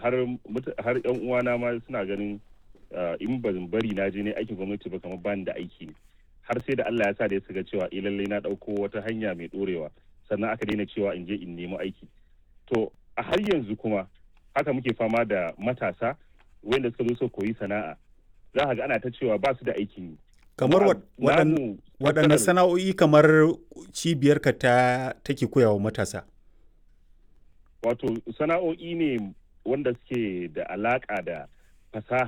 har har yan uwana ma suna ganin in ban bari na je ne aikin gwamnati ba kamar bani da aiki ne har sai da Allah ya sa da ya suka cewa eh lallai na dauko wata hanya mai dorewa sannan aka daina cewa in je in nemi aiki to a har yanzu kuma haka muke fama da matasa wanda suka zo su koyi sana'a za ka ga ana ta cewa ba su da aikin yi kamar waɗanne sana'o'i kamar cibiyarka ta take koyawa matasa wato sana'o'i ne wanda suke da alaƙa da fasaha